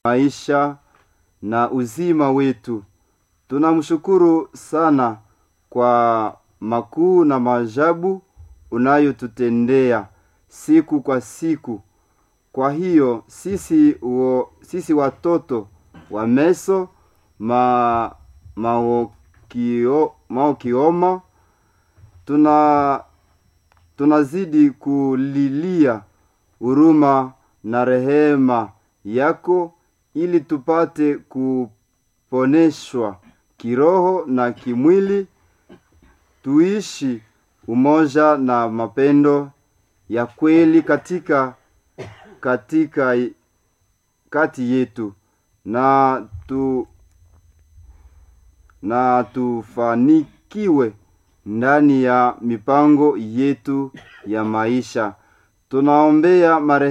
maisha na uzima wetu. Tunamshukuru sana kwa makuu na maajabu unayotutendea siku kwa siku. Kwa hiyo sisi, uo, sisi watoto wa Meso ma, maokio, maokioma tuna tunazidi kulilia huruma na rehema yako ili tupate kuponeshwa kiroho na kimwili, tuishi umoja na mapendo ya kweli katika katika kati yetu na tu na tufanikiwe ndani ya mipango yetu ya maisha. Tunaombea marehe